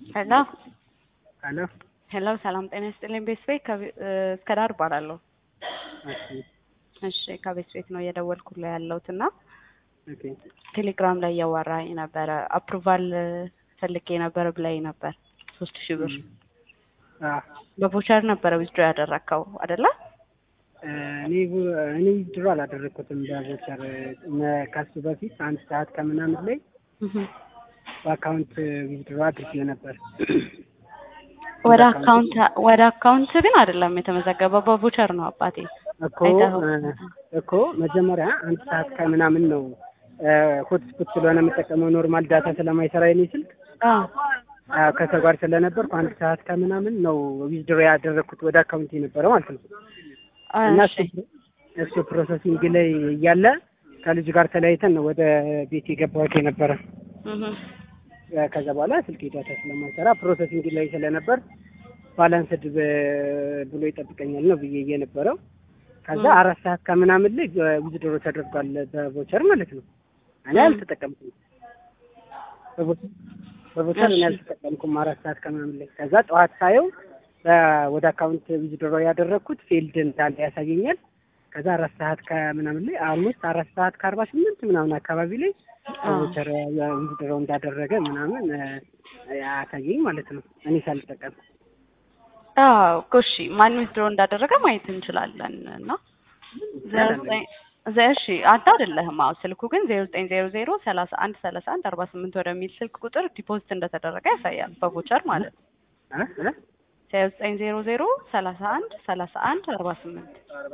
ሄሎ ሄሎ ሄሎ፣ ሰላም ጤና ይስጥልኝ። ቤት ቤት እስከ ዳር እባላለሁ። እሺ እሺ ከቤት ቤት ነው እየደወልኩልህ ያለሁት እና ኦኬ ቴሌግራም ላይ እያዋራኝ ነበረ። አፕሩቫል ፈልጌ ነበር ብላኝ ነበር። ሶስት ሺህ ብር አ በቮቸር ነበረ ዊዝድሮ ያደረግከው አይደለ? እኔ ቡ- እኔ ድሮ አላደረግኩትም በቮቸር መ- ከሱ በፊት አንድ ሰዓት ከምናምን ላይ እህ። በአካውንት ዊዝድሮ አድርጌ ነበር። ወደ አካውንት ወደ አካውንት ግን አይደለም የተመዘገበው በቮቸር ነው አባቴ። እኮ አይተኸው? እ፣ እኮ መጀመሪያ አንድ ሰዓት ከምናምን ነው ሆትስፖት ስለሆነ የምጠቀመው ኖርማል ዳታ ስለማይሰራ የኔ ስልክ አዎ አ፣ ከሰው ጋር ስለነበርኩ አንድ ሰዓት ከምናምን ነው ዊዝድሮ ያደረግኩት ወደ አካውንት የነበረ ማለት ነው። እና እሺ እሱ እሱ ፕሮሰሲንግ ላይ እያለ ከልጁ ጋር ተለያይተን ነው ወደ ቤት የገባሁት የነበረ። እህ። ያ ከዛ በኋላ ስልክ ዳታ ስለማይሰራ ፕሮሰሲንግ ላይ ስለነበር ባላንስድ ብሎ ይጠብቀኛል ነው ብዬ የነበረው። ከዛ ም። አራት ሰዓት ከምናምን ላይ ዊዝድሮ ተደርጓል በቮቸር ማለት ነው። እኔ ም። አልተጠቀምኩም በቮ- በቮቸር እኔ እሺ። አልተጠቀምኩም አራት ሰዓት ከምናምን ላይ። ከዛ ጠዋት ሳየው እ፣ ወደ አካውንት ዊዝድሮ ያደረግኩት ፌልድ እንዳለ ያሳየኛል። ከዛ አራት ሰዓት ከምናምን ላይ አምስት አራት ሰዓት ከአርባ ስምንት ምናምን አካባቢ ላይ አዎ ቮቸር ዊዝድሮ እንዳደረገ ምናምን እ፣ ያሳየኝ ማለት ነው እኔ ሳልጠቀም አዎ እኮ እሺ፣ ማን ዊዝድሮ እንዳደረገ ማየት እንችላለን እና ዜሮ ዘጠኝ ዘ- እሺ አንተ አይደለህም። አዎ ስልኩ ግን ዜሮ ዘጠኝ ዜሮ ዜሮ ሰላሳ አንድ ሰላሳ አንድ አርባ ስምንት ወደሚል ስልክ ቁጥር ዲፖዚት እንደተደረገ ያሳያል በቮቸር ማለት ነው። እ? እ? ዜሮ ዘጠኝ ዜሮ ዜሮ ሰላሳ አንድ ሰላሳ አንድ አርባ ስምንት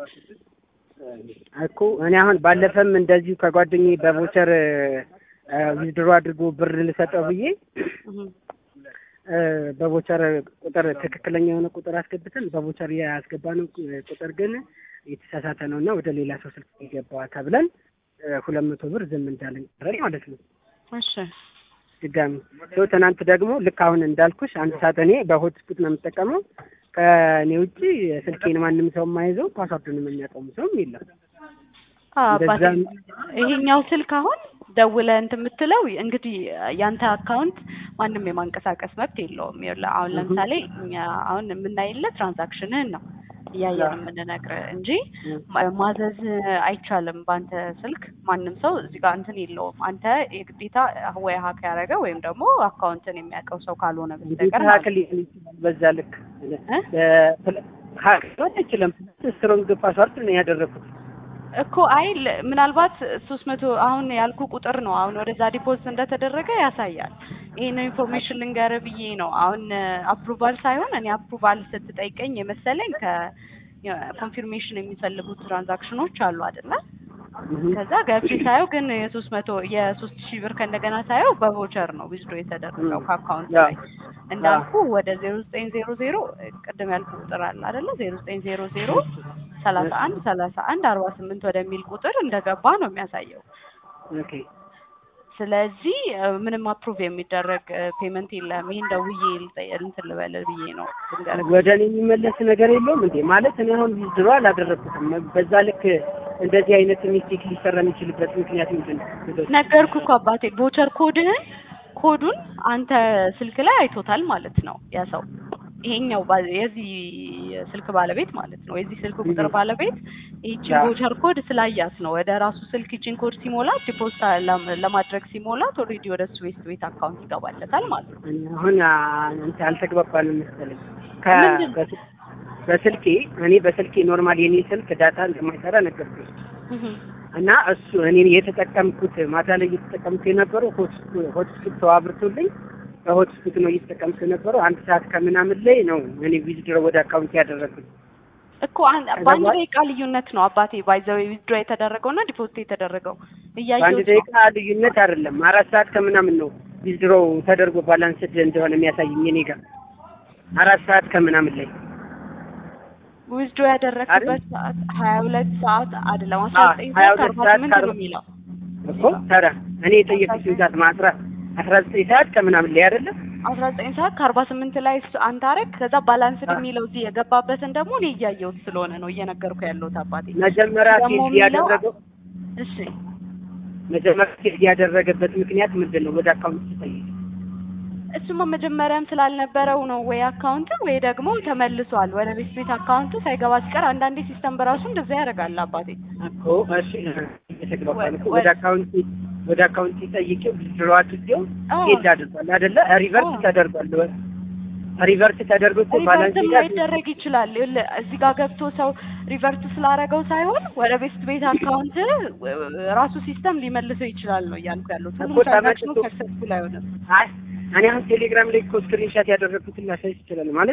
እኮ እኔ አሁን ባለፈም እንደዚሁ ከጓደኛዬ በቮቸር ዊዝድሮ አድርጎ ብር ልሰጠው ብዬ እ፣ በቮቸር ቁጥር ትክክለኛ የሆነ ቁጥር አስገብተን በቮቸር ያስገባነው ቁጥር ግን የተሳሳተ ነው እና ወደ ሌላ ሰው ስልክ የገባ ተብለን ሁለት መቶ ብር ዝም እንዳለን ቀረን ማለት ነው። እሺ ድጋሚ ሰው ትናንት ደግሞ ልክ አሁን እንዳልኩሽ አንድ ሰዓት እኔ በሆትስፖት ነው የምጠቀመው። ከእኔ ውጭ ስልኬን ማንም ሰው የማይዘው ፓስዋርዱንም የሚያውቀውም ሰውም የለም። አዎ አባቴ እንደዛም ይሄኛው ስልክ አሁን ደውለህ እንትን የምትለው እንግዲህ ያንተ አካውንት ማንም የማንቀሳቀስ መብት የለውም። ይኸውልህ አሁን ለምሳሌ እኛ አሁን የምናይለት ትራንዛክሽንህን ነው እያየን የምንነግርህ እንጂ ማ- ማዘዝ አይቻልም። በአንተ ስልክ ማንም ሰው እዚህ ጋር እንትን የለውም። አንተ የግዴታ ወይ ሀክ ያደረገ ወይም ደግሞ አካውንትን የሚያውቀው ሰው ካልሆነ እንዴት በስተቀር ሀክ ማለት ሊሆን ይችላል? በዛ ልክ እ? ሀክ ሊሆን አይችልም። ስትሮንግ ፓስዋርድ ነው ያደረኩት። እኮ አይ ል- ምናልባት ሶስት መቶ አሁን ያልኩ ቁጥር ነው አሁን ወደዛ ዲፖዚት እንደተደረገ ያሳያል። ይሄን ኢንፎርሜሽን ልንገርህ ብዬ ነው። አሁን አፕሩቫል ሳይሆን እኔ አፕሩቫል ስትጠይቀኝ የመሰለኝ ከኮንፊርሜሽን የሚፈልጉ ትራንዛክሽኖች አሉ አይደለ? ከዛ ገብቼ ሳየው ግን የሶስት መቶ የሶስት ሺህ ብር ከእንደገና ሳየው በቮቸር ነው ዊዝድሮ የተደረገው ከአካውንት ያ። ላይ እንዳልኩ ወደ ዜሮ ዘጠኝ ዜሮ ዜሮ ቅድም ያልኩ ቁጥር አለ አይደለ? ዜሮ ዘጠኝ ዜሮ ዜሮ ሰላሳ አንድ ሰላሳ አንድ አርባ ስምንት ወደሚል ቁጥር እንደገባ ነው የሚያሳየው። ኦኬ ስለዚህ እ፣ ምንም አፕሩቭ የሚደረግ ፔመንት የለም። ይሄን ደውዬ ልጠ- እንትን ልበልህ ብዬ ነው ልንገርህ። ወደ እኔ የሚመለስ ነገር የለውም እንዴ? ማለት እኔ አሁን ዊዝድሮ አላደረኩትም። በዛ ልክ እንደዚህ አይነት ሚስቴክ ሊሰራ የሚችልበት ምክንያት ምንድን ነው? ነገርኩ እኮ አባቴ ቮቸር ኮድህን ኮዱን አንተ ስልክ ላይ አይቶታል ማለት ነው ያ ሰው ይሄኛው ባ- የዚህ ስልክ ባለቤት ማለት ነው የዚህ ስልክ ቁጥር ባለቤት ይህችን ያ። ቮቸር ኮድ ስላያት ነው ወደ ራሱ ስልክ ይችን ኮድ ሲሞላት ዲፖዚት ለም- ለማድረግ ሲሞላት ኦልሬዲ ወደ እሱ ቤት ቤት አካውንት ይገባለታል ማለት ነው። እኔ አሁን አ- እንትን አልተግባባንም መሰለኝ። ከ- ምንድን? በስ- በስልኬ እኔ በስልኬ ኖርማል የኔ ስልክ ዳታ እንደማይሰራ ነገርኩሽ እህ። እና እሱ እኔ የተጠቀምኩት ማታ ላይ እየተጠቀምኩ የነበረው ሆትስፖ- ሆትስፖት ሰው አብርቶልኝ በሆትስፖት ነው እየተጠቀምኩ የነበረው። አንድ ሰዓት ከምናምን ላይ ነው እኔ ዊዝድሮ ወደ አካውንት ያደረግኩት። እኮ አን- ከዛ በአንድ በኋላ- ደቂቃ ልዩነት ነው አባቴ ባይዘው ዊዝድሮ የተደረገው እና ዲፖዚት የተደረገው በአንድ እያየሁት ነው። ደቂቃ ልዩነት አይደለም፣ አራት ሰዓት ከምናምን ነው ዊዝድሮ ተደርጎ ባላንስድ እንደሆነ የሚያሳየኝ እኔ ጋር አራት ሰዓት ከምናምን ላይ ዊዝድሮ ያደረግበት ሰዓት ሀያ ሁለት ሰዓት አይደለም አስራ አዎ፣ ዘጠኝ ሀያ ሰዓት ሁለት አርባ ሰዓት ስምንት ከአርባ- ነው የሚለው እኮ ታዲያ እኔ የጠየኩሽን ሰዓት አስራ አስራ ዘጠኝ ሰዓት ከምናምን ላይ አይደለም አስራ ዘጠኝ ሰዓት ከአርባ ስምንት ላይ እሱ- አንተ አረግ ከዛ ባላንስድ የሚለው እዚህ የገባበትን ደግሞ እኔ እያየሁት ስለሆነ ነው እየነገርኩ ያለሁት አባቴ መጀመሪያ ደግሞ ፊልድ የሚለው- ያደረገው እሺ መጀመሪያ ፊልድ ያደረገበት ምክንያት ምንድን ነው? ወደ አካውንት ስጠይቅ እሱማ መጀመሪያም ስላልነበረው ነው ወይ አካውንት ወይ ደግሞ ተመልሷል ወደ ቤት ቤት አካውንቱ ሳይገባ ሲቀር አንዳንዴ ሲስተም በራሱ እንደዛ ያደርጋል አባቴ። እኮ እሺ የተግባባን እኮ ወ- ወደ አካውንት ወደ አካውንት ጠይቄው ድሮ አድርጌው አዎ። ሄድ አድርጓል አይደለ? ሪቨርስ አዎ። ተደርጓል። ሪቨርስ ተደርጎ እኮ ባላንስ ሪቨርትም ሄዳ ላይደረግ ይችላል። ይኸውልህ እዚህ ጋር ገብቶ ሰው ሪቨርት ስላደረገው ሳይሆን ወደ ቤስት ቤት አካውንት ራሱ ሲስተም ሊመልሰው ይችላል ነው እያልኩ ያሉት። ሁሉም እኮ ትራንዛክሽኑ ተመልሶ- ሰክሰስፉል አይሆንም። አይ እኔ አሁን ቴሌግራም ላይ እኮ ስክሪንሻት ያደረግኩትን ላሳይ ይችላል ማለት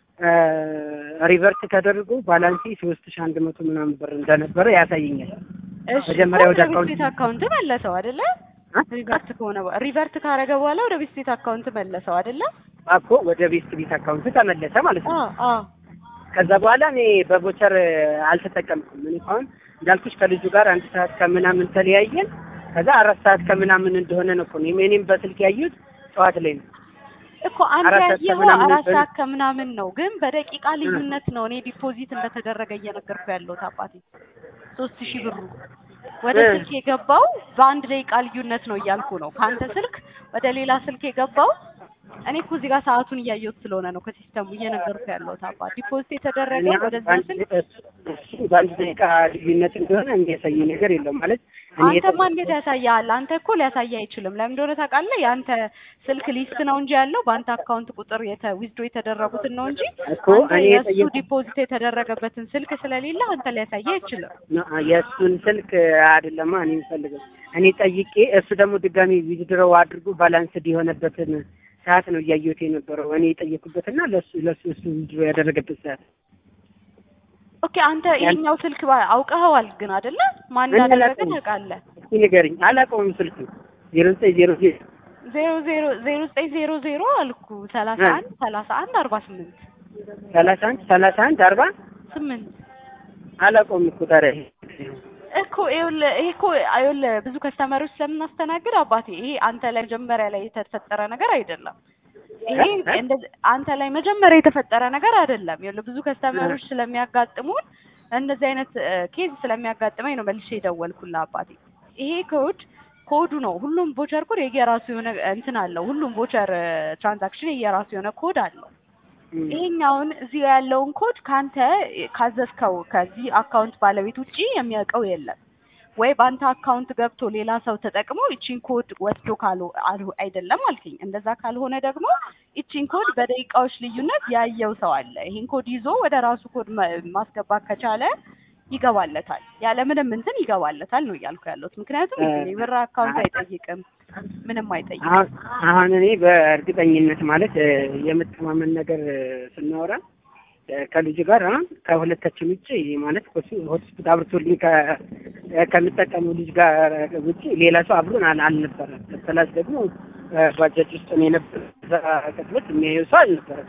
ሪቨርስ ተደርጎ ባላንሲ ሶስት ሺህ አንድ መቶ ምናምን ብር እንደነበረ ያሳየኛል። እሺ መጀመሪያ እኮ ወደ ቤስት አካውንት- ቤት አካውንት መለሰው አይደለ? አ? ሪቨርት ከሆነ በ- ሪቨርት ካረገ በኋላ ወደ ቤስት ቤት አካውንት መለሰው አይደለ? እኮ ወደ ቤስት ቤት አካውንት ተመለሰ ማለት ነው። አዎ አዎ ከዛ በኋላ እኔ በቦቸር አልተጠቀምኩም። እኔ አሁን እንዳልኩሽ ከልጁ ጋር አንድ ሰዓት ከምናምን ተለያየን። ከዛ አራት ሰዓት ከምናምን እንደሆነ ነው እኮ እኔም እኔም በስልክ ያየሁት ጠዋት ላይ ነው። እኮ አንተ አራት ሰዓት ያየኸው ከምናምን አራት ነበር። ሰዓት ከምናምን ነው፣ ግን በደቂቃ ልዩነት ነው እኔ ዲፖዚት እንደተደረገ እየነገርኩ ያለሁት አባቴ። ሶስት ሺህ ብሩ ወደ እ። ስልክ የገባው በአንድ ደቂቃ ልዩነት ነው እያልኩ ነው። ከአንተ ስልክ ወደ ሌላ ስልክ የገባው እኔ እኮ እዚህ ጋር ሰዓቱን እያየሁት ስለሆነ ነው ከሲስተሙ እየነገርኩ ያለሁት አባ። ዲፖዚት እኔ የተደረገው አሁን ወደዛ በአንድ ስልክ እሱ በአንድ ደቂቃ ልዩነት እንደሆነ የሚያሳይ ነገር የለውም ማለት እኔ አንተማ እንዴት ያሳያል? አንተ እኮ ሊያሳይ አይችልም። ለምን እንደሆነ ታውቃለህ? የአንተ ስልክ ሊስት ነው እንጂ ያለው በአንተ አካውንት ቁጥር የተ ዊዝድሮ የተደረጉትን ነው እንጂ እኮ አንተ እኔ የእሱ የጠየኩት ዲፖዚት የተደረገበት ስልክ ስለሌለ አንተ ሊያሳይ አይችልም። የእሱን ስልክ አይደለማ እኔ የምፈልገው እኔ ጠይቄ እሱ ደግሞ ድጋሚ ዊዝድሮው አድርጎ ባላንስድ የሆነበትን ሰዓት ነው እያየሁት የነበረው እኔ የጠየኩበትና ለሱ ለሱ እሱ ዊዝድሮ ያደረገበት ሰዓት ኦኬ አንተ ይሄኛው ስልክ ባ- አውቀኸዋል ግን አይደለ? ማን እኔ እንዳደረገ አላውቀውም። ታውቃለህ? እስኪ ንገሪኝ። አላውቀውም ስልክ ዜሮ ዘጠኝ ዜሮ ዜሮ ዜሮ ዜሮ ዜሮ ዘጠኝ ዜሮ ዜሮ አልኩ ሰላሳ እ። አንድ ሰላሳ አንድ አርባ ስምንት ሰላሳ አንድ ሰላሳ አንድ አርባ ስምንት አላውቀውም እኮ ታዲያ ይሄ እኮ ይኸውልህ ይሄ እኮ ይኸውልህ ብዙ ከስተመሮች ስለምናስተናግድ አባቴ ይሄ አንተ ላይ መጀመሪያ ላይ የተፈጠረ ነገር አይደለም። ይሄ እ? እ? እንደዚህ አንተ ላይ መጀመሪያ የተፈጠረ ነገር አይደለም። ይኸውልህ ብዙ ከስተመሮች ስለሚያጋጥሙን እንደዚህ አይነት ኬዝ ስለሚያጋጥመኝ ነው መልሼ የደወልኩልህ አባቴ። ይሄ ኮድ ኮዱ ነው። ሁሉም ቦቸር ኮድ የየራሱ የሆነ እንትን አለው። ሁሉም ቦቸር ትራንዛክሽን የየራሱ የሆነ ኮድ አለው። እም። ይሄኛውን እዚህ ጋር ያለውን ኮድ ካንተ ካዘዝከው ከዚህ አካውንት ባለቤት ውጪ የሚያውቀው የለም። ወይ በአንተ አካውንት ገብቶ ሌላ ሰው ተጠቅሞ ይቺን ኮድ ወስዶ ካሉ አሉ- አይደለም አልከኝ። እንደዛ ካልሆነ ደግሞ ይቺን ኮድ በደቂቃዎች ልዩነት ያየው ሰው አለ። ይሄን ኮድ ይዞ ወደ ራሱ ኮድ ማ- ማስገባት ከቻለ ይገባለታል። ያለ ምንም እንትን ይገባለታል ነው እያልኩ ያለሁት። ምክንያቱም እ- የብር አካውንት አይጠይቅም፣ ምንም አይጠይቅም። አሁን አሁን እኔ በእርግጠኝነት ማለት እ፣ የመተማመን ነገር እ፣ ስናወራ እ፣ ከልጁ ጋር አሁን ከሁለታችን ውጭ ማለት እሱ ሆስፒታል አብርቶልኝ ከ- እ፣ ከሚጠቀመው ልጅ ጋር ውጭ ሌላ ሰው አብሮን አል- አልነበረም። ፕላስ ደግሞ እ፣ ባጃጅ ውስጥ ነው የነበረ እዛ ቅጽበት የሚያየው ሰው አልነበረም።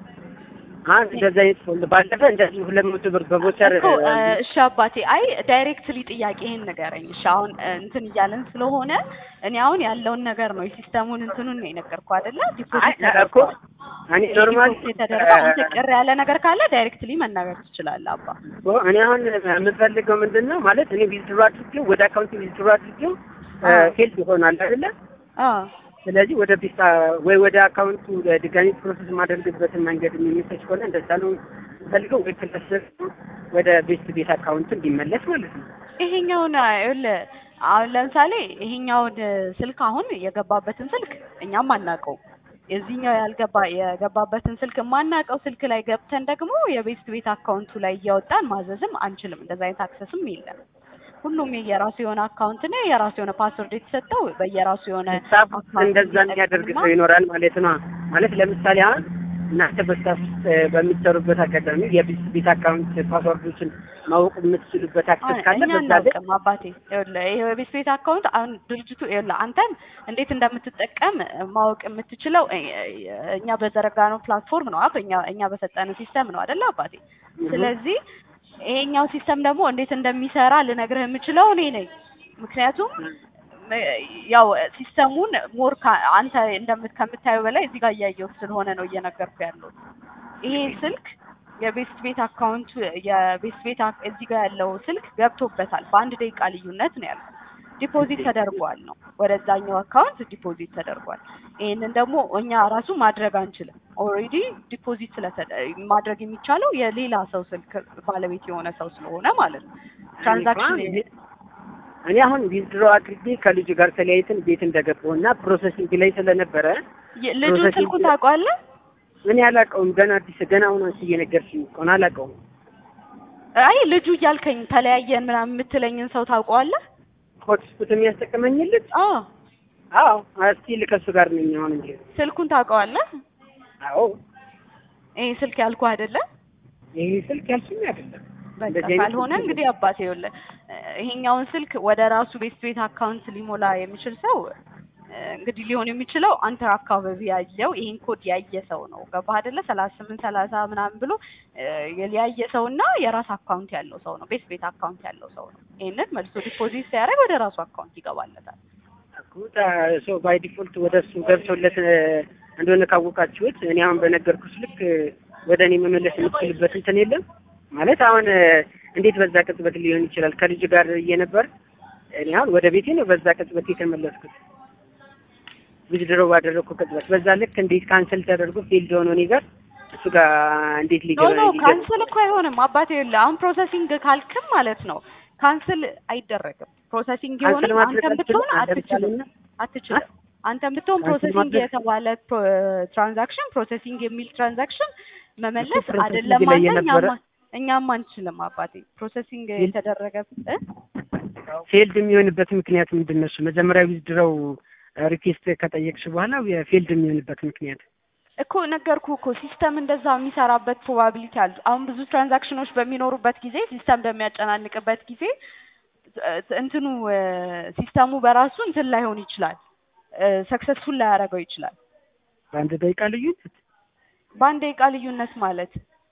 አሁን እንደዛ አይነት ሰው ባለፈ እንደዚህ ሁለት መቶ ብር በቦቸር እኮ እ፣ እሺ አባቴ፣ አይ ዳይሬክትሊ ጥያቄ ይሄን ንገረኝ። እሺ አሁን እ፣ እንትን እያለን ስለሆነ እኔ አሁን ያለውን ነገር ነው የሲስተሙን እንትኑን ነው የነገርኩህ አይደለ? አይ ዲፖዚት እኮ እኔ ኖርማል ዲፖዚት የተደረገ አንተ ቅር ያለ ነገር ካለ ዳይሬክትሊ መናገር ትችላለህ አባ። እኮ እኔ አሁን የምፈልገው ምንድን ነው ማለት እኔ ዊዝድሮ አድርጌው ወደ አካውንት ዊዝድሮ አድርጌው አዎ። ፌልድ ይሆናል አይደለ? አዎ ስለዚህ ወደ ቢሳ ወይ ወደ አካውንቱ ድጋሚ ፕሮሰስ የማደርግበትን መንገድ የሚመቸች ከሆነ እንደዛ ነው የምፈልገው። ወይ ክለስ ወደ ቤስት ቤት አካውንቱ እንዲመለስ ማለት ነው። ይሄኛውን ይኸውልህ አሁን ለምሳሌ ይሄኛውን ስልክ አሁን የገባበትን ስልክ እኛም አናውቀው የዚህኛው ያልገባ የገባበትን ስልክ የማናውቀው ስልክ ላይ ገብተን ደግሞ የቤስት ቤት አካውንቱ ላይ እያወጣን ማዘዝም አንችልም። እንደዛ አይነት አክሰስም የለም። ሁሉም የየራሱ የሆነ አካውንት ነው የራሱ የሆነ ፓስወርድ የተሰጠው በየራሱ የሆነ ስታፍ ውስጥ አካውንት እንደዛ የሚያደርግ የሚጠቀምና ሰው ይኖራል ማለት ነው። ማለት ለምሳሌ አሁን እናንተ በስታፍ ውስጥ በሚሰሩበት አጋጣሚ የቤስት ቤት አካውንት ፓስወርዶችን ማወቅ የምትችሉበት አክሰስ ካለ እኛ በዛ ላይ አናውቅም አባቴ። ይኸውልህ ይሄ የቤት ቤት አካውንት አሁን ድርጅቱ ይኸውልህ አንተን እንዴት እንደምትጠቀም ማወቅ የምትችለው እ- እኛ በዘረጋነው ፕላትፎርም ነው አብ እኛ እኛ በሰጠነው ሲስተም ነው አይደለ አባቴ። ስለዚህ ይሄኛው ሲስተም ደግሞ እንዴት እንደሚሰራ ልነግርህ የምችለው እኔ ነኝ። ምክንያቱም እ፣ ያው ሲስተሙን ሞር አንተ እንደምት ከምታየው በላይ እዚህ ጋር እያየሁት ስለሆነ ነው እየነገርኩ ያለሁት። ይሄ ስልክ የቤስት ቤት አካውንቱ የቤስት ቤት አክ- እዚህ ጋር ያለው ስልክ ገብቶበታል። በአንድ ደቂቃ ልዩነት ነው ያልኩት። ዲፖዚት ተደርጓል ነው ወደዛኛው አካውንት ዲፖዚት ተደርጓል። ይህንን ደግሞ እኛ ራሱ ማድረግ አንችልም። ኦልሬዲ ዲፖዚት ስለተደ ማድረግ የሚቻለው የሌላ ሰው ስልክ ባለቤት የሆነ ሰው ስለሆነ ማለት ነው። ትራንዛክሽን እኔ አሁን ዊዝድሮ አድርጌ ከልጁ ጋር ተለያይተን ቤት እንደገባሁ እና ፕሮሰሲንግ ላይ ስለነበረ ልጁ ፕሮሰሲንግ- ስልኩን ታውቀዋለህ? እኔ አላውቀውም። ገና አዲስ ገና አሁን አንቺ እየነገርሽኝ እኮ ነው። አላውቀውም። አይ ልጁ እያልከኝ ተለያየን ምናምን የምትለኝን ሰው ታውቀዋለህ? ሆትስፖት የሚያስጠቅመኝ ልጅ አዎ አዎ፣ እስቲል ከእሱ ጋር ነኝ አሁን እንጂ። ስልኩን ታውቀዋለህ? አዎ፣ ይሄ ስልክ ያልኩህ አይደለ? ይሄ ስልክ ያልሽኝ አይደለም። በቃ እንደዚህ አይነት ካልሆነ ስልክ እንግዲህ አባቴ ይኸውልህ ይሄኛውን ስልክ ወደ ራሱ ቤት ቤት አካውንት ሊሞላ የሚችል ሰው እ፣ እንግዲህ ሊሆን የሚችለው አንተ አካባቢ ያለው ይሄን ኮድ ያየ ሰው ነው። ገባህ አይደለ? ሰላሳ ስምንት ሰላሳ ምናምን ብሎ እ፣ ያየ ሰው እና የራስ አካውንት ያለው ሰው ነው። ቤት ቤት አካውንት ያለው ሰው ነው። ይሄንን መልሶ ዲፖዚት ሲያደርግ ወደ ራሱ አካውንት ይገባለታል። ሰው ባይ ዲፎልት ወደ እሱ ገብቶለት እ፣ እንደሆነ ካወቃችሁት እኔ አሁን በነገርኩሽ ልክ ወደ እኔ መመለስ የምትችልበት እንትን የለም ማለት አሁን እ፣ እንዴት በዛ ቅጽበት ሊሆን ይችላል? ከልጅ ጋር እየነበር እኔ አሁን ወደ ቤቴ ነው በዛ ቅጽበት የተመለስኩት ዊዝድሮ ባደረግኩ ቅጽበት በዛ ልክ እንዴት ካንሰል ተደርጎ ፌልድ ሆኖ እኔ ጋር እሱ ጋር እንዴት ኖ ሊገባ ኖ ሊገባ- ካንስል እኮ አይሆንም አባቴ ይኸውልህ አሁን ፕሮሰሲንግ ካልክም ማለት ነው ካንስል አይደረግም። ፕሮሰሲንግ ካንሰል የሆነ ማድረግ አንተም ብትሆን አልችልም? አትችልም ለምሳሌ አትችልም። አንተም ብትሆን ካንስል ፕሮሰሲንግ ማድረግ- የተባለ ትራንዛክሽን ፕሮሰሲንግ የሚል ትራንዛክሽን መመለስ ፕሮሰሲንግ አይደለም ላይ አንተ የነበረ- እኛም እኛም አንችልም አባቴ ፕሮሰሲንግ ይል- የተደረገ እ? ፌልድ የሚሆንበት ምክንያት ምንድን ነው? እሱ መጀመሪያ ዊዝድሮው ሪኩዌስት ከጠየቅሽ በኋላ የፌልድ የሚሆንበት ምክንያት እኮ ነገርኩ እኮ ሲስተም እንደዛ የሚሰራበት ፕሮባቢሊቲ አሉ። አሁን ብዙ ትራንዛክሽኖች በሚኖሩበት ጊዜ ሲስተም በሚያጨናንቅበት ጊዜ እ፣ እንትኑ እ፣ ሲስተሙ በራሱ እንትን ላይሆን ይችላል ሰክሰስፉል ላያደርገው ይችላል። በአንድ ደቂቃ ልዩነት በአንድ ደቂቃ ልዩነት ማለት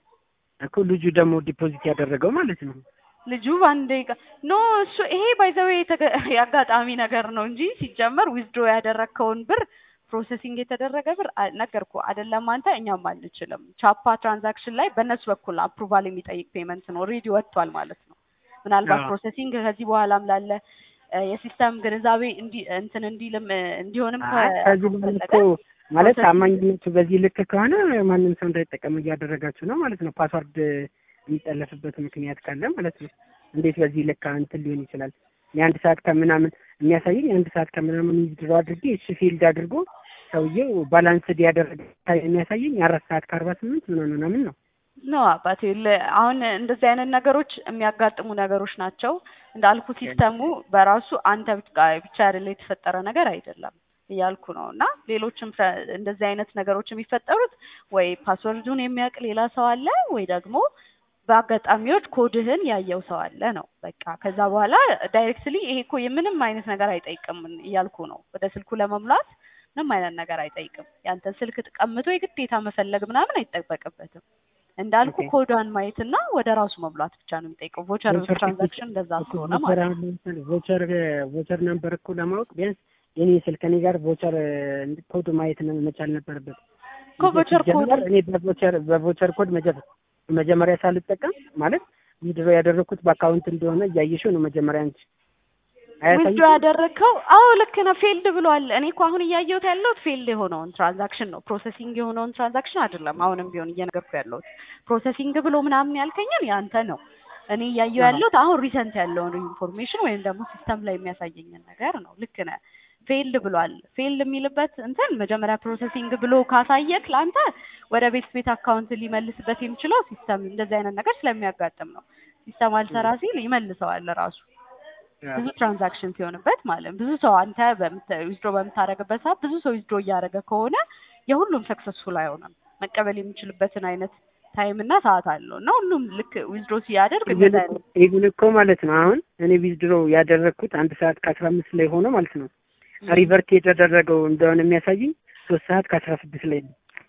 እኮ ልጁ ደግሞ ዲፖዚት ያደረገው ማለት ነው። ልጁ በአንድ ደቂቃ ኖ እሱ ይሄ ባይዘዌ የአጋጣሚ ነገር ነው እንጂ ሲጀመር ዊዝድሮ ያደረግከውን ብር ፕሮሰሲንግ የተደረገ ብር አ- ነገርኩህ አይደለም አንተ እኛም አንችልም። ቻፓ ትራንዛክሽን ላይ በእነሱ በኩል አፕሩቫል የሚጠይቅ ፔመንት ነው ኦልሬዲ ወጥቷል ማለት ነው። ምናልባት አዎ። ፕሮሰሲንግ ከዚህ በኋላም ላለ እ፣ የሲስተም ግንዛቤ እንዲ እንትን እንዲልም እ፣ እንዲሆንም አይ ከዚህ በኋላ እኮ ማለት ታማኝነቱ በዚህ ልክ ከሆነ ማንም ሰው እንዳይጠቀም እያደረጋችሁ ነው ማለት ነው። ፓስዋርድ የሚጠለፍበት ምክንያት ካለ ማለት ነው። እንዴት በዚህ ልክ እንትን ሊሆን ይችላል? የአንድ ሰዓት ከምናምን የሚያሳየኝ የአንድ ሰዓት ከምናምን ዊዝድሮ አድርጌ እሱ ፊልድ አድርጎ ሰውየው ባላንስድ ያደረገ የሚያሳየኝ የአራት ሰዓት ከአርባ ስምንት ምናምን ምናምን ነው። ኖ አባቴ ለ- አሁን እንደዚህ አይነት ነገሮች የሚያጋጥሙ ነገሮች ናቸው። እንዳልኩ ሲስተሙ በራሱ አንተ ብቻ ብቻ አይደለ የተፈጠረ ነገር አይደለም እያልኩ ነው። እና ሌሎችም ፍረ- እንደዚህ አይነት ነገሮች የሚፈጠሩት ወይ ፓስወርዱን የሚያውቅ ሌላ ሰው አለ ወይ ደግሞ በአጋጣሚዎች ኮድህን ያየው ሰው አለ ነው። በቃ ከዛ በኋላ ዳይሬክትሊ ይሄ እኮ የምንም አይነት ነገር አይጠይቅም እያልኩ ነው። ወደ ስልኩ ለመሙላት ምንም አይነት ነገር አይጠይቅም። ያንተን ስልክ ቀምቶ የግዴታ መፈለግ ምናምን አይጠበቅበትም። እንዳልኩ ኦኬ። ኮዷን ማየትና ወደ ራሱ መሙላት ብቻ ነው የሚጠይቀው። ቮቸር ቮቸር ትራንዛክሽን እንደዛ ስለሆነ ቮቸር ማለት ነው። አሁን ለምሳሌ ቮቸር ቮቸር ነምበር እኮ ለማወቅ ቢያንስ የኔ ስልክ እኔ ጋር ቮቸር ኮድ ማየት ነው መቻል ነበረበት። እኮ ቮቸር ኮድ ሲጀመር እኔ በቮቸር በቮቸር ኮድ መጀመ- መጀመሪያ ሳልጠቀም ማለት ዊድሮ ያደረኩት በአካውንት እንደሆነ እያየሽው ነው መጀመሪያ አንቺ ዊዝዶ አያሳይሽም? ያደረግከው አዎ ልክ ነው። ፌልድ ብሏል። እኔ እኮ አሁን እያየሁት ያለሁት ፌልድ የሆነውን ትራንዛክሽን ነው፣ ፕሮሰሲንግ የሆነውን ትራንዛክሽን አይደለም። አሁንም ቢሆን እየነገርኩ ያለሁት ፕሮሰሲንግ ብሎ ምናምን ያልከኝን ያንተ ነው። እኔ እያየሁ አዎ። ያለሁት አሁን ሪሰንት ያለውን ኢንፎርሜሽን ወይም ደግሞ ሲስተም ላይ የሚያሳየኝን ነገር ነው። ልክ ነህ። ፌልድ ብሏል። ፌልድ የሚልበት እንትን መጀመሪያ ፕሮሰሲንግ ብሎ ካሳየክ ለአንተ ወደ ቤት ቤት አካውንት ሊመልስበት የሚችለው ሲስተም እንደዚህ አይነት ነገር ስለሚያጋጥም ነው። ሲስተም አልሰራ ሲል ይመልሰዋል ራሱ ብዙ ትራንዛክሽን ሲሆንበት ማለት ነው። ብዙ ሰው አንተ ዊዝድሮ በምታደርግበት ሰዓት ብዙ ሰው ዊዝድሮ እያደረገ ከሆነ የሁሉም ሰክሰስፉል አይሆንም። መቀበል የሚችልበትን አይነት ታይም እና ሰዓት አለው እና ሁሉም ልክ ዊዝድሮ ሲያደርግ እንደዛ አይነት ኢቭን እኮ ማለት ነው አሁን እኔ ዊዝድሮ ያደረግኩት አንድ ሰዓት ከአስራ አምስት ላይ ሆኖ ማለት ነው ሪቨርት የተደረገው እንደሆነ የሚያሳየኝ ሶስት ሰዓት ከአስራ ስድስት ላይ ነው።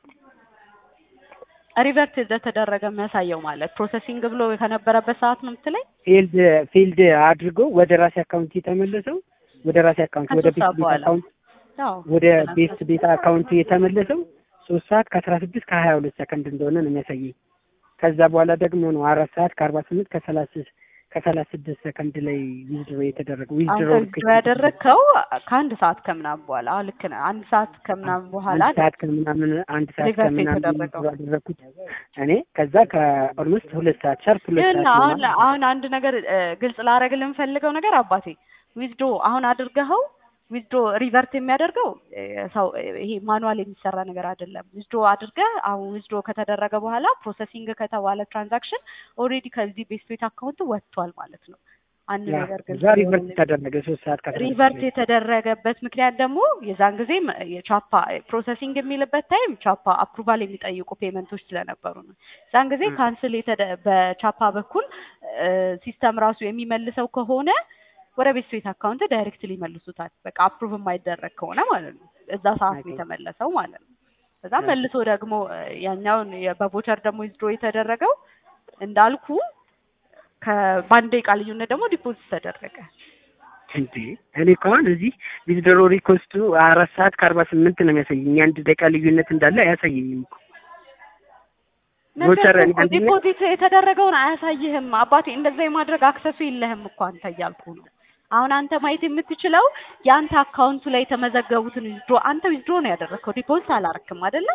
ሪቨርት እንደተደረገ የሚያሳየው ማለት ፕሮሰሲንግ ብሎ ከነበረበት ሰዓት ነው የምትለኝ? ፊልድ ፊልድ አድርጎ ወደ ራሴ አካውንት የተመለሰው ወደ ራሴ አካውንት ወደ ከሶስት ቤት ሰዓት ቤት በኋላ አካውንት አዎ ወደ ቤት ቤት አካውንት የተመለሰው ሶስት ሰዓት ከአስራ ስድስት ከሀያ ሁለት ሰከንድ እንደሆነ ነው የሚያሳየኝ። ከዛ በኋላ ደግሞ ነው አራት ሰዓት ከአርባ ስምንት ከሰላሳ ከሰላሳ ስድስት ሰከንድ ላይ ዊዝድሮ የተደረገ አንተ ዊዝድሮ ዊዝድሮ ያደረግከው ከአንድ ሰዓት ከምናምን በኋላ አዎ ልክ ነህ አንድ ሰዓት ከምናምን በኋላ አንድ ሰዓት ከምናምን አንድ ሰዓት ሪቨርስ ከምናምን የተደረገው። ዊዝድሮ ያደረግኩት እኔ ከዛ ከኦልሞስት ሁለት ሰዓት ሻርፕ ሁለት ግን ሰዓት አሁን ምናምን አሁን አንድ ነገር እ፣ ግልጽ ላደርግልህ የምፈልገው ነገር አባቴ ዊዝድሮ አሁን አድርገኸው ዊዝድሮ ሪቨርት የሚያደርገው እ፣ ሰው እ፣ ይሄ ማኑዋል የሚሰራ ነገር አይደለም። ዊዝድሮ አድርገህ አሁን ዊዝድሮ ከተደረገ በኋላ ፕሮሰሲንግ ከተባለ ትራንዛክሽን ኦልሬዲ ከዚህ ቤስት ቤት አካውንት ወጥቷል ማለት ነው። አንድ ያ ነገር ግልጽ እዛ ሪቨርስ ሊሆንልህ ተደረገ ሶስት ሰዓት ከአስራ አምስት ሪቨርት ደቂቃ። የተደረገበት ምክንያት ደግሞ የዛን ጊዜ የቻፓ ፕሮሰሲንግ የሚልበት ታይም ቻፓ አፕሩቫል የሚጠይቁ ፔመንቶች ስለነበሩ ነው። የዛን ጊዜ ም። ካንስል የተደ በቻፓ በኩል ሲስተም ራሱ የሚመልሰው ከሆነ ወደ ቤት ቤት አካውንት ዳይሬክትሊ ይመልሱታል። በቃ አፕሩቭ የማይደረግ ከሆነ ማለት ነው። እዛ ሰዓት ነው ኦኬ። የተመለሰው ማለት ነው። ከዛ ኦኬ። መልሶ ደግሞ እ፣ ያኛውን የ- በቮቸር ደግሞ ዊዝድሮ የተደረገው እንዳልኩ ከበአንድ ደቂቃ ልዩነት ደግሞ ዲፖዚት ተደረገ። እንዴ እኔ እኮ አሁን እዚህ ዊዝድሮ ሪኮስቱ አራት ሰዓት ከአርባ ስምንት ነው የሚያሳየኝ። አንድ ደቂቃ ልዩነት እንዳለ አያሳየኝም እኮ ቮቸር ነገር እኔ እኮ አንደኛ ዲፖዚት የተደረገውን አያሳይህም አባቴ። እንደዛ የማድረግ አክሰሱ የለህም እኮ አንተ እያልኩ ነው። አሁን አንተ ማየት የምትችለው የአንተ አካውንቱ ላይ የተመዘገቡትን ዊዝድሮ አንተ ዊዝድሮ ነው ያደረግከው፣ ዲፖዚት አላረክም አይደለ?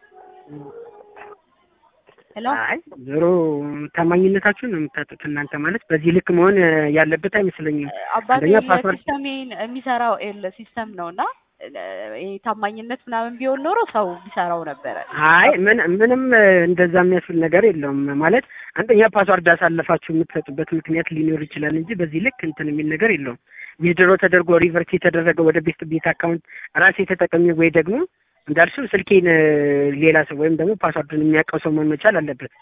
ሄሎ አይ ዞሮ ታማኝነታችሁን ነው የምታጡት እናንተ ማለት በዚህ ልክ መሆን እ፣ ያለበት አይመስለኝም። አባቴ አንደኛ ፓስወርድ ሲስተም የሚሰራው ኤል ሲስተም ነው እና ይሄ ታማኝነት ምናምን ቢሆን ኖሮ ሰው ቢሰራው ነበረ። አይ ምን ምንም እ፣ እንደዛ የሚያስብል ነገር የለውም ማለት አንደኛ ፓስዋርድ አሳልፋችሁ የምትሰጡበት ምክንያት ሊኖር ይችላል እንጂ በዚህ ልክ እንትን የሚል ነገር የለውም። ዊዝድሮ ተደርጎ ሪቨርስ የተደረገ ወደ ቤስት ቤት አካውንት ራሴ ተጠቀሚ ወይ ደግሞ እንዳልሽው ስልኬን እ፣ ሌላ ሰው ወይም ደግሞ ፓስዋርዱን የሚያውቀው ሰው መሆን መቻል አለበት።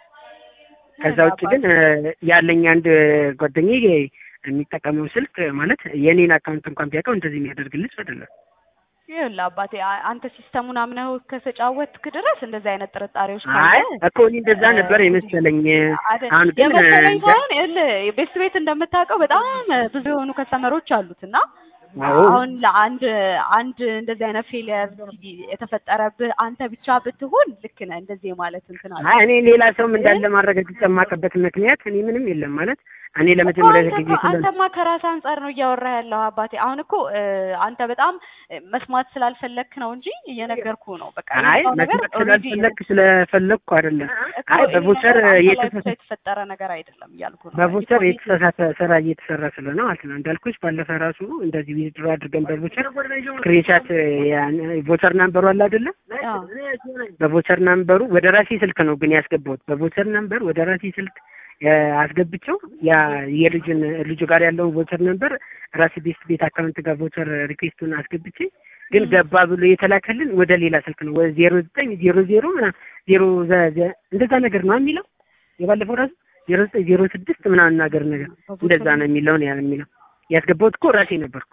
ከዛ ውጭ ግን እ፣ ያለኝ አንድ ጓደኛዬ የሚጠቀመው ስልክ ማለት የኔን አካውንት እንኳን ቢያውቀው እንደዚህ የሚያደርግልኝ ሰው አይደለም። ይኸውልህ አባቴ አ- አንተ ሲስተሙን አምነው ከተጫወትክ ድረስ እንደዚህ አይነት ጥርጣሬዎች አይ ካለ እኮ እኔ እንደዛ ነበር የመሰለኝ። አይደል አሁን ግን እ፣ የመሰለኝ እንደ- ሳይሆን ይኸውልህ ቤስት ቤት እንደምታውቀው በጣም ብዙ የሆኑ ከስተመሮች አሉት እና አዎ አሁን ለአንድ አንድ እንደዚህ አይነት ፌሊየር የተፈጠረብህ አንተ ብቻ ብትሆን ልክ ነህ። እንደዚህ ማለት እንትን አለ አይ እኔ ሌላ ሰውም እንዳለ ማረጋገጥ የማውቅበት ምክንያት እኔ ምንም የለም ማለት እኔ እኮ ለመጀመሪያ አንተ ጊዜ እኮ- ስለ አንተማ ከራስህ አንጻር ነው እያወራህ ያለው አባቴ። አሁን እኮ እ፣ አንተ በጣም እ፣ መስማት ስላልፈለግክ ነው እንጂ እየነገርኩ ነው። በቃ አይ የመጣው ነገር መስማት ኦልሬዲ ስላልፈለግክ ስለፈለግኩ አይደለም። እኮ አይ ይሄ በቮቸር ነገር አንተ ላይ የተሳሳተ ብቻ የተፈጠረ ነገር አይደለም እያልኩ ነው። በቮቸር ዲፖዚት የተሳሳተ ስራ እየተሰራ ስለሆነ ማለት ነው። እንዳልኩሽ ባለፈ ራሱ እንደዚህ ዊዝድሮ አድርገን በቮቸር ስክሪንሻት ቮቸር ናምበሩ አለ አይደለ? አዎ። በቮቸር ናምበሩ ወደ ራሴ ስልክ ነው ግን ያስገባሁት። በቮቸር ናምበር ወደ ራሴ ስልክ እ፣ አስገብቼው ያ የልጁን ልጁ ጋር ያለውን ቮቸር ነምበር ራሴ ቤስት ቤት አካውንት ጋር ቮቸር ሪኩዌስቱን አስገብቼ ግን ገባ ብሎ የተላከልን ወደ ሌላ ስልክ ነው። ወደ ዜሮ ዘጠኝ ዜሮ ዜሮ ምናምን ዜሮ ዘ- ዘ- እንደዛ ነገር ነው የሚለው የባለፈው ራሱ ዜሮ ዘጠኝ ዜሮ ስድስት ምናምን ነገር ነገር እንደዛ ነው የሚለውን ያ የሚለው ያስገባሁት እኮ ራሴ ነበርኩ።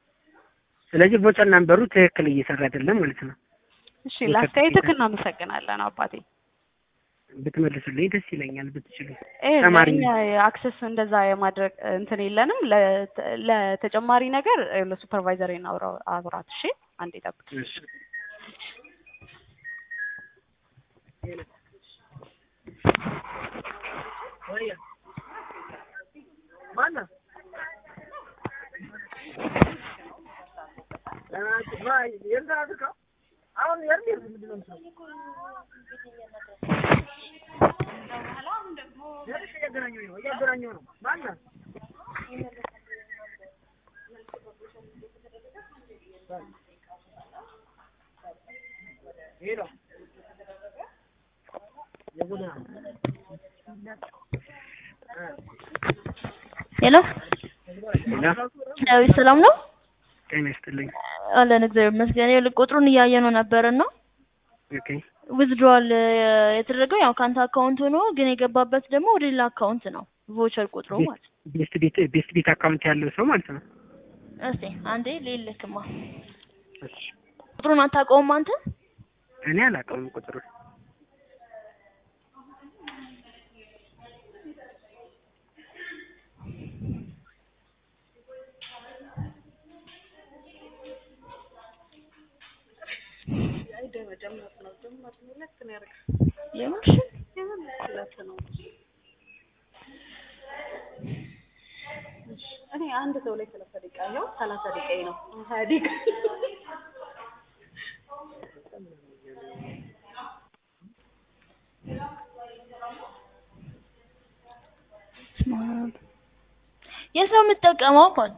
ስለዚህ ቮቸር ናምበሩ ትክክል እየሰራ አይደለም ማለት ነው። እሺ ለአስተያየትህ እናመሰግናለን አባቴ። ብትመልሱልኝ ደስ ይለኛል ብትችሉ። ይሄ ተማሪ ለእኛ አክሰስ እንደዛ የማድረግ እንትን የለንም። ለተ- ለተጨማሪ ነገር ለሱፐርቫይዘር አውራት። እሺ አንዴ ጠብቅ። እሺ። ሄሎ ሌላ ያው ሰላም ነው ጤና ይስጥልኝ። አለን እግዚአብሔር ይመስገን። ይኸውልህ ቁጥሩን እያየነው ነበርና ኦኬ ዊዝድሮዋል የተደረገው ያው ከአንተ አካውንት ሆኖ ግን የገባበት ደግሞ ወደ ሌላ አካውንት ነው ቮቸር ቁጥሩ ማለት ነው። ቤስት ቤት ቤስት ቤት አካውንት ያለው ሰው ማለት ነው። እስቲ አንዴ ልልክማ እሺ። ቁጥሩን አታውቀውም አንተ? እኔ አላውቀውም ቁጥሩ የምርሽን እኔ አንድ ሰው ላይ ሰላሳ ደቂቃ ያው ሰላሳ ደቂቃ ነው ሀያ ደቂቃ የት ነው የምትጠቀመው? እንኳን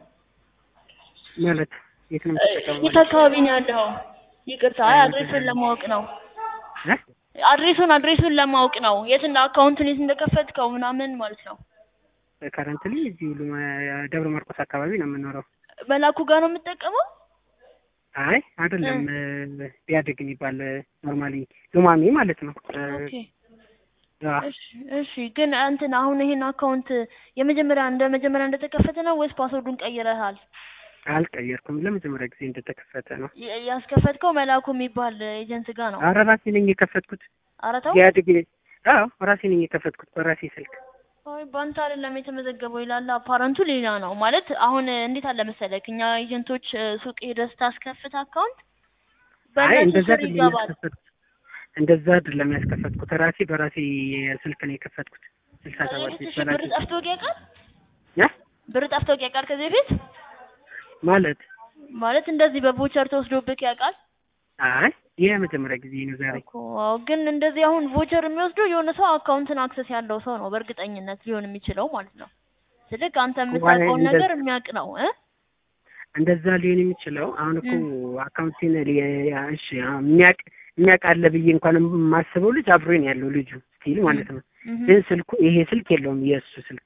ማለት የት ነው የምትጠቀመው? የት አካባቢ ነው ያለው? ይቅርታ አይ አድሬሱን ለማወቅ ነው። እ? አድሬሱን አድሬሱን ለማወቅ ነው። የት እንደ አካውንቱን የት እንደከፈትከው ምናምን ማለት ነው። ከረንትሊ እዚህ ሉ- ደብረ ማርቆስ አካባቢ ነው የምኖረው። መላኩ ጋር ነው የምትጠቀመው? አይ አይደለም፣ ቢያድግ የሚባል ኖርማሊ ሉማሜ ማለት ነው። ኦኬ አ፣ እሺ እሺ። ግን እንትን አሁን ይሄን አካውንት የመጀመሪያ እንደ መጀመሪያ እንደተከፈተ ነው ወይስ ፓስወርዱን ቀይረሃል? አልቀየርኩም። ለመጀመሪያ ጊዜ እንደተከፈተ ነው። የ- ያስከፈትከው መላኩ የሚባል ኤጀንት ጋር ነው። አረ ራሴ ነኝ የከፈትኩት። አረተው ቢያድግ አዎ ራሴ ነኝ የከፈትኩት በራሴ ስልክ። አይ ባንተ አይደለም የተመዘገበው ይላል። አፓረንቱ ሌላ ነው ማለት አሁን እንዴት አለ መሰለክ እኛ ኤጀንቶች እ፣ ሱቅ ሄደህ ስታስከፍት አካውንት አይ በእነሱ እንደዛ ስር አይደለም ይገባል። ያስከፈትኩት። እንደዛ አይደለም ያስከፈትኩት። ራሴ በራሴ ስልክ ነው የከፈትኩት። ስልሳ ከዚህ ሰባት በፊት እሺ፣ በራሴ ብር ጠፍቶ ያውቃል? ያ ብር ጠፍቶ ያውቃል ከዚህ በፊት ማለት ማለት እንደዚህ በቮቸር ተወስዶብክ ያውቃል? አይ ይህ የመጀመሪያ ጊዜ ነው ዛሬ። እኮ አዎ፣ ግን እንደዚህ አሁን ቮቸር የሚወስደው የሆነ ሰው አካውንትን አክሰስ ያለው ሰው ነው በእርግጠኝነት ሊሆን የሚችለው ማለት ነው። ስልክ አንተ የምታውቀውን እንደዚህ- ነገር የሚያውቅ ነው እ እንደዛ ሊሆን የሚችለው አሁን እኮ አካውንቴን ሊ- ያ- እሺ አሁን የሚያውቅ የሚያውቅ አለ ብዬ እንኳን የማስበው ልጅ አብሮኝ ያለው ልጁ ስቲል ማለት ነው። እህ ግን ስልኩ ይሄ ስልክ የለውም የእሱ ስልክ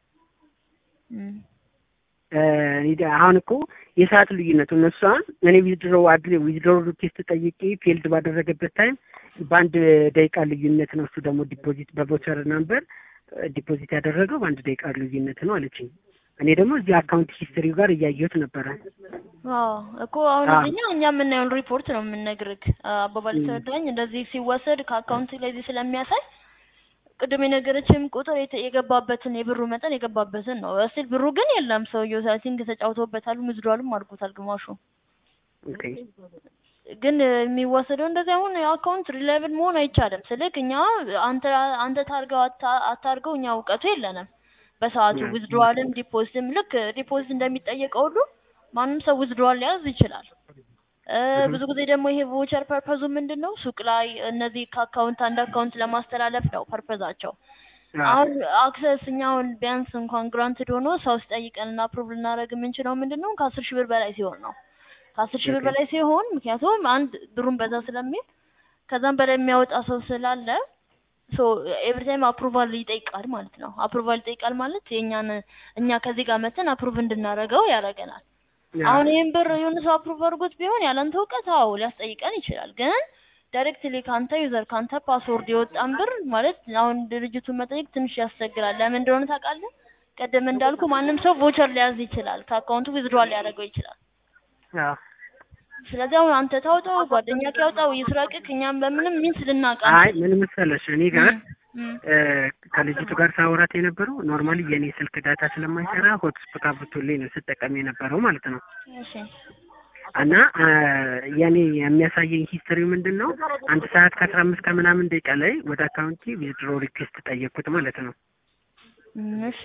እህ እ፣ እኔ- አሁን እኮ የሰዓት ልዩነቱ እነሱ አሁን እኔ ዊዝድሮ አድሬ ዊዝድሮ ሪኩዌስት ጠይቄ ፌልድ ባደረገበት ታይም በአንድ ደቂቃ ልዩነት ነው። እሱ ደግሞ ዲፖዚት በቮቸር ነምበር ዲፖዚት ያደረገው በአንድ ደቂቃ ልዩነት ነው አለችኝ። እኔ ደግሞ እዚህ አካውንት ሂስትሪው ጋር እያየሁት ነበረ። አዎ እኮ አሁን አዎ። እዚህኛ እኛ የምናየውን ሪፖርት ነው የምንነግርህ። አባባል ተረዳኝ። እንደዚህ ሲወሰድ ከአካውንት ላይ እዚህ ስለሚያሳይ ቅድም የነገረችም ቁጥር የተ- የገባበትን የብሩ መጠን የገባበትን ነው። እስቲል ብሩ ግን የለም። ሰውየው ሳይቲንግ ተጫውቶበታል፣ ምዝዷልም አድርጎታል ግማሹ። ኦኬ ግን እ፣ የሚወሰደው እንደዚህ አሁን የአካውንት ሪላይብል መሆን አይቻልም። ስልክ እኛ አንተ አንተ ታርገው አታ- አታርገው እኛ እውቀቱ የለንም። በሰዓቱ ያ። ዊዝድሮዋልም ዲፖዚትም ልክ ዲፖዚት እንደሚጠየቀው ሁሉ ማንም ሰው ዊዝድሮዋል ሊያዝ ይችላል። እ፣ ብዙ ጊዜ ደግሞ ይሄ ቮቸር ፐርፐዙ ምንድን ነው? ሱቅ ላይ እነዚህ ከአካውንት አንድ አካውንት ለማስተላለፍ ነው ፐርፐዛቸው። አሁን አክሰስ እኛ አሁን ቢያንስ እንኳን ግራንትድ ሆኖ ሰው ሲጠይቀን እና አፕሩቭ ልናደርግ የምንችለው ምንድን ነው ከአስር ሺህ ብር በላይ ሲሆን ነው። ከአስር ሺህ ብር ኦኬ። በላይ ሲሆን ምክንያቱም አንድ ብሩን በዛ ስለሚል ከዛም በላይ የሚያወጣ ሰው ስላለ ሶ ኤቭሪ ታይም አፕሩቫል ይጠይቃል ማለት ነው። አፕሩቫል ይጠይቃል ማለት የእኛን እኛ ከዚህ ጋር መተን አፕሩቭ እንድናደርገው ያደርገናል። አሁን ይህን ብር የሆነ ሰው አፕሩቭ አድርጎት ቢሆን ያለንተ እውቀት አዎ ሊያስጠይቀን ይችላል። ግን ዳይሬክትሊ ከአንተ ዩዘር ከአንተ ፓስወርድ የወጣን ብር ማለት አሁን ድርጅቱን መጠየቅ ትንሽ ያስቸግራል። ለምን እንደሆነ ታውቃለህ? ቀደም እንዳልኩ ማንም ሰው ቮቸር ሊያዝ ይችላል፣ ከአካውንቱ ዊዝድሮዋል ሊያደርገው ይችላል። አዎ ስለዚህ አሁን አንተ ታውጣው ጓደኛ ያውጣው ይስረቅክ፣ እኛም በምንም ሚንስ ልናውቅ አይ ምን መሰለሽ እኔ ጋር እም፣ እ፣ ከልጅቱ ጋር ሳወራት የነበረው ኖርማሊ የኔ ስልክ ዳታ ስለማይሰራ ሆትስፖት አብርቶልኝ ነው ስጠቀም የነበረው ማለት ነው። እሺ እና አ፣ የኔ የሚያሳየኝ ሂስትሪው ምንድን ነው አንድ ሰዓት ከአስራ አምስት ከምናምን ደቂቃ ላይ ወደ አካውንቴ ዊዝድሮ ሪኩዌስት ጠየቅኩት ማለት ነው። እም፣ እሺ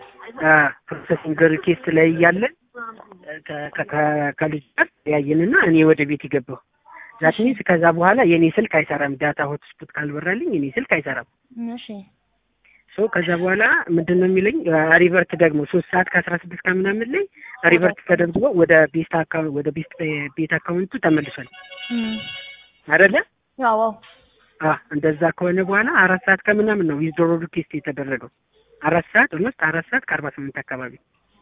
ፕሮሰሲንግ ሪኩዌስት ላይ እያለ ከ- ከ- ከ- ከልጅ ጋር ያየንና እኔ ወደ ቤት የገባው ዛት ሚንስ ከዛ በኋላ የኔ ስልክ አይሰራም። ዳታ ሆትስፖት ካልበራልኝ የኔ ስልክ አይሰራም። እም፣ እሺ ሶ ከዛ በኋላ ምንድን ነው የሚለኝ ሪቨርት ደግሞ ሶስት ሰዓት ከአስራ ስድስት ከምናምን ላይ ሪቨርት ተደርጎ ወደ ቤስት አካውንት ወደ ቤስት ቤት አካውንቱ ተመልሷል እም፣ አይደለ? ያው አዎ አ እንደዛ ከሆነ በኋላ አራት ሰዓት ከምናምን ነው ዊዝድሮ ሪኩዌስት የተደረገው። አራት ሰዓት ኦልሞስት አራት ሰዓት ከአርባ ስምንት አካባቢ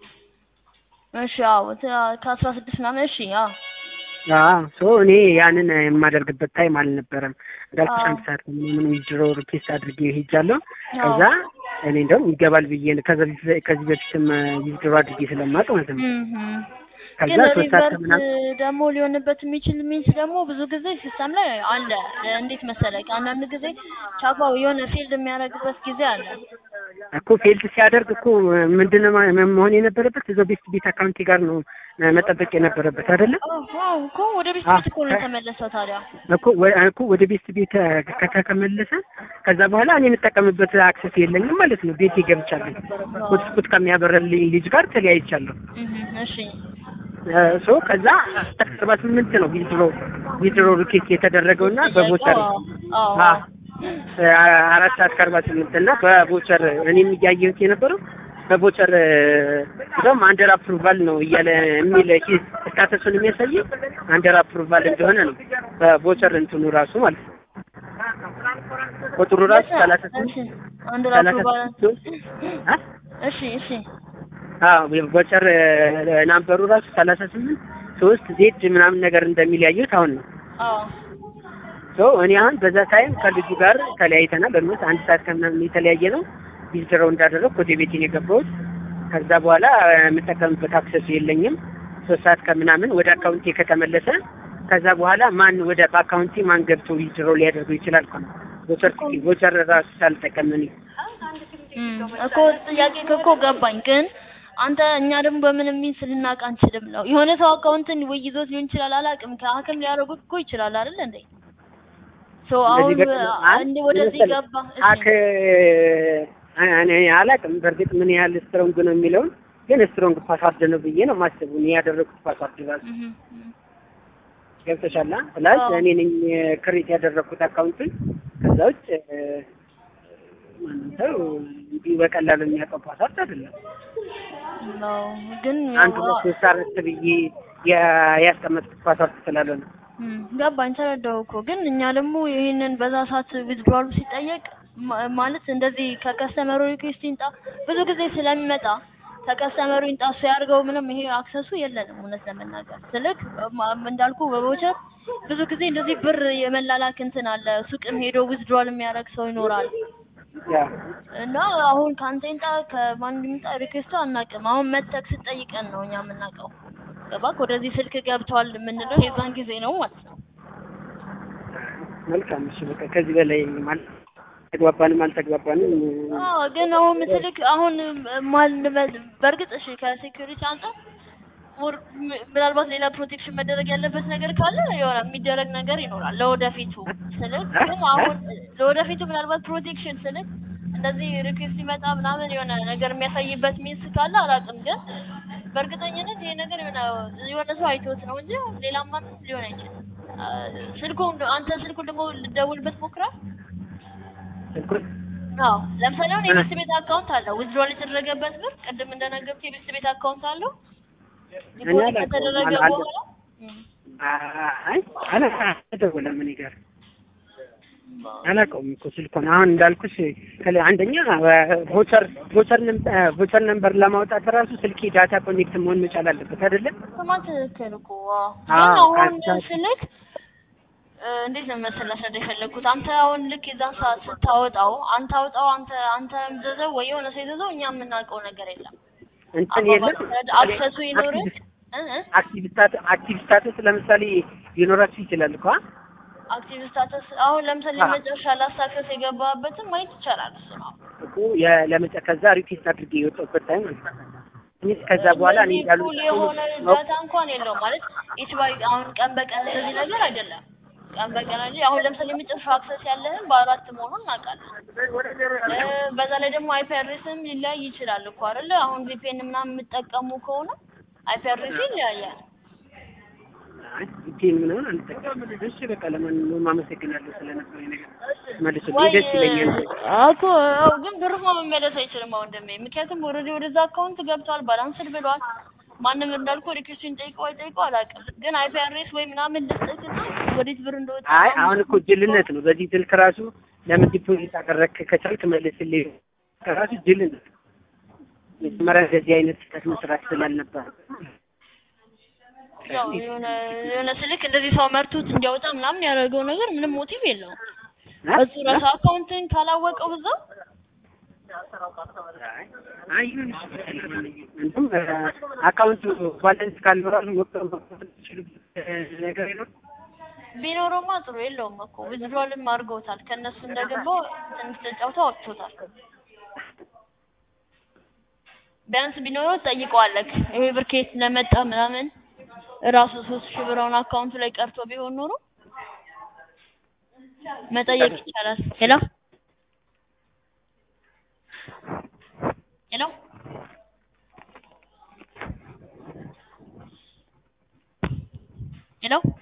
እሺ አዎ ተ- ከአስራ ስድስት ምናምን እሺ አዎ አዎ ሶ እኔ ያንን የማደርግበት ታይም አልነበረም። እንዳልኩሽ አዎ። አንድ ሰዓት ከምናምን ዊዝድሮ ሪኩዌስት አድርጌ ሄጃለሁ። አዎ። ከዛ እኔ እንደውም ይገባል ብዬ ነው ከዛ በፊት- ከዚህ በፊትም ዊዝድሮ አድርጌ ስለማውቅ ማለት ነው። እም፣ ከዛ ግን ሶስት ሰዓት ሪቨርት ከምናምን ደግሞ ሊሆንበት የሚችል ሚንስ ደግሞ ብዙ ጊዜ ሲስተም ላይ አለ። እንዴት መሰለህ አንዳንድ ጊዜ ቻፓው የሆነ ፊልድ የሚያደርግበት ጊዜ አለ። እኮ ፌልድ ሲያደርግ እኮ ምንድን ነው ማ- መሆን የነበረበት እዛው ቤስት ቤት አካውንቴ ጋር ነው መጠበቅ የነበረበት አይደለ? አዎ እኮ ወደ ቤት አ- ቤት እኮ ነው የተመለሰው ታዲያ። እኮ ወ- እኮ ወደ ቤት ቤት ከተመለሰ ከዛ በኋላ እኔ የምጠቀምበት አክሰስ የለኝም ማለት ነው። ቤቴ ገብቻለሁ። ሆትስፖት ከሚያበረልኝ ልጅ ጋር ተለያይቻለሁ። እህ እሺ ሶ ከዛ አርባ ስምንት ነው ዊዝድሮ ዊዝድሮ ሪኬት የተደረገው እና በቮቸር አዎ አዎ አ- አራት ሰዓት ከአርባ ስምንት እና በቮቸር እኔም እያየሁት የነበረው በቮቸር እንደውም አንደር አፕሩቫል ነው እያለ የሚል ስታተሱን የሚያሳይ አንደር አፕሩቫል እንደሆነ ነው በቮቸር እንትኑ ራሱ ማለት ነው። ቁጥሩ ራሱ ሰላሳ ስምንት እሺ አንድ ሰላሳ ራሱ ባለ ስምንት አ? እሺ እሺ አዎ ቮቸር ናምበሩ ራሱ ሰላሳ ስምንት ሶስት ዜድ ምናምን ነገር እንደሚል ያየሁት አሁን ነው። አዎ ሶ እኔ አሁን በዛ ታይም ከልጁ ጋር ተለያይተናል። በምት አንድ ሰዓት ከምናምን የተለያየ ነው ቪዚተረው እንዳደረግ ወደ ቤቴን የገባሁት። ከዛ በኋላ የምጠቀምበት አክሰሱ የለኝም። ሶስት ሰዓት ከምናምን ወደ አካውንቴ ከተመለሰ ከዛ በኋላ ማን ወደ በአካውንቴ ማን ገብቶ ቪዚተረው ሊያደርገው ይችላል? እኮ ነው ቮቸር ቮቸር ራሱ ሳልጠቀም እኔ እም፣ እኮ ጥያቄ እኮ ገባኝ። ግን አንተ እኛ ደግሞ በምንም ሚንስ ልናውቅ አንችልም ነው። የሆነ ሰው አካውንትን ወይ ይዞት ሊሆን ይችላል፣ አላውቅም። ከሀክም ሊያደርጉት እኮ ይችላል አይደል እንዴ? ሶ አሁን እንደ ወደዚህ ገባ። እሺ ሀክ እኔ አላውቅም በእርግጥ ምን ያህል ስትሮንግ ነው የሚለውን ግን ስትሮንግ ፓስዋርድ ነው ብዬ ነው የማስበው። እኔ ያደረኩት ፓስዋርድ ራሱ እህ እህ ገብተሻላ ፕላስ አዎ። እኔ ነኝ ክሬት ያደረኩት አካውንቱን። ከዛ ውጭ እ፣ ማንም ሰው እንዲሁ በቀላሉ የሚያውቀው ፓስዋርድ አይደለም። ነው ግን አንድ ያው ሁለት ሶስት አራት ብዬ ያ- ያስቀመጥኩት ፓስዋርድ ስላልሆነ እም፣ ገባኝ ተረዳሁ እኮ ግን እኛ ደግሞ ይሄንን በዛ ሰዓት ዊዝድሮዋሉ ሲጠየቅ ማ- ማለት እንደዚህ ከከስተመሩ ሪኩዌስት ይምጣ ብዙ ጊዜ ስለሚመጣ ከከስተመሩ ይምጣ እሱ ያድርገው ምንም ይሄ አክሰሱ የለንም እውነት ለመናገር ስልክ ማ- እንዳልኩ በቦቸር ብዙ ጊዜ እንደዚህ ብር የመላላክ እንትን አለ ሱቅም ሄዶ ዊዝድሮዋል የሚያደርግ ሰው ይኖራል ያ እና አሁን ከአንተ ይምጣ ከማን ይምጣ ሪኩዌስቱ አናውቅም አሁን መተክ ስትጠይቀን ነው እኛ የምናውቀው ገባክ ወደዚህ ስልክ ገብቷል የምንለው የዛን ጊዜ ነው ማለት ነው መልካም። እሺ በቃ ከዚህ በላይ ማለት ተግባባንም አልተግባባንም አዎ ግን አሁን ምስልክ አሁን ማን በእርግጥ እሺ ከሴኩሪቲ አንጻር ሞር ም- ምናልባት ሌላ ፕሮቴክሽን መደረግ ያለበት ነገር ካለ የሆነ የሚደረግ ነገር ይኖራል ለወደፊቱ ስልክ ግን አሁን ለወደፊቱ ምናልባት ፕሮቴክሽን ስልክ እንደዚህ ሪኩዌስት ሲመጣ ምናምን የሆነ ነገር የሚያሳይበት ሚንስ ካለ አላውቅም ግን በእርግጠኝነት ይሄ ነገር የሆነ የሆነ ሰው አይቶት ነው እንጂ ሌላ ማንም ሊሆን አይችልም አ፣ ስልኩን አንተ ስልኩን ደግሞ ልደውልበት ሞክራል ስልኩን አዎ ለምሳሌ አሁን የቤት ቤት አካውንት አለው ዊዝድሮል የተደረገበት ብር ቅድም እንደነገርኩህ የቤት ቤት አካውንት አለው ዲፖዚት አላውቀውም። ከተደረገ አለ- አለ- በኋላ እም፣ አይ አላ አልደወለም እኔ ጋር አላውቀውም እኮ ስልኩን። አሁን እንዳልኩሽ ከለ- አንደኛ ቮቸር ቮቸር ቮቸር ነምበር ለማውጣት ራሱ ስልኬ ዳታ ኮኔክት መሆን መቻል አለበት አይደለም? ስማ ትክክል እኮ አዎ። አዎ፣ ግን አሁን ካንተ- ስልክ እ፣ እንዴት ነው መሰለህ ላስረዳ የፈለግኩት አንተ አሁን ልክ የዛን ሰዓት ስታወጣው አንተ አውጣው አንተ አንተ ዘዘው ወይ የሆነ ሰው ይዘዘው እኛ የምናውቀው ነገር የለም እንትን የለም አክሰሱ ይኖርህ እ እ አክቲቭ ስታተስ አክቲቭ ስታተስ ለምሳሌ ሊኖራችሁ ይችላል እኮ አ? አክቲቭ ስታተስ አሁን ለምሳሌ አዎ። መጨረሻ ላሳከስ የገባበትን ማየት ይቻላል እሱ ነው እኮ የ- ለመጨ ከዛ ሪኩዌስት አድርጌ የወጣሁበት ታይም ማለት ነው። እኔ ከዛ በኋላ እኔ እንደዚህ እንዳሉ ፉል የሆነ ዳታ እንኳን የለውም ማለት ኢች ባይ አሁን ቀን በቀን እንደዚህ ነገር አይደለም። ቀን በቀን እንጂ አሁን ለምሳሌ የመጨረሻው አክሰስ ያለህን በአራት መሆኑን እናውቃለን። እ፣ በዛ ላይ ደግሞ አይፒ አድሬስም ሊለያይ ይችላል እኮ አይደለ? አሁን ቪፒኤን ምናምን የምትጠቀሙ ከሆነ አይፒ አድሬስ ይለያያል። ቴን ምናምን አንጠቀምም። እሺ በቃ ለማንኛውም አመሰግናለሁ ስለነበረኝ ነገር መልሶ ወይ ደስ ይለኛል። እኮ አዎ፣ ግን ብርማ መመለስ አይችልም አሁን እንደሚ ምክንያቱም ኦልሬዲ ወደዛ አካውንት ገብቷል፣ ባላንስድ ብሏል። ማንም እንዳልኩ ሪኩዌስቱን ጠይቀው አይጠይቀው አላውቅም፣ ግን አይፒ አድሬስ ወይ ምናምን ልስጥክና ወዴት ብር እንደወጣ አይ አሁን እኮ ጅልነት ነው። በዚህ ስልክ ራሱ ለምን ዲፖዚት አደረግክ ከቻልክ መልስልኝ ከራሱ ጅልነት ነው። መጀመሪያ እንደዚህ አይነት ስህተት መስራት ስላልነበር ያው የሆነ የሆነ ስልክ እንደዚህ ሰው መርቶት እንዲያወጣ ምናምን ያደረገው ነገር ምንም ሞቲቭ የለውም። እሱ ራሱ አካውንትን ካላወቀው በዛው አይ ይሁን እሺ፣ በቃ ለማንኛውም እንትን አካውንቱ ባላንስ ካለው ራሱ መቁጠር የምትችሉበት ነገር የለውም። ቢኖረውማ ጥሩ የለውም እኮ ዊዝድሮልም አድርገውታል። ከእነሱ እንደገባው ትንሽ ተጫውተው አውጥቶታል። ቢያንስ ቢኖረው ትጠይቀዋለህ። ይሄ ብር ከየት እንደመጣ ምናምን ራሱ ሶስት ሺህ ብር አሁን አካውንቱ ላይ ቀርቶ ቢሆን ኖሮ መጠየቅ ይቻላል። ሄሎ ሄሎ ሄሎ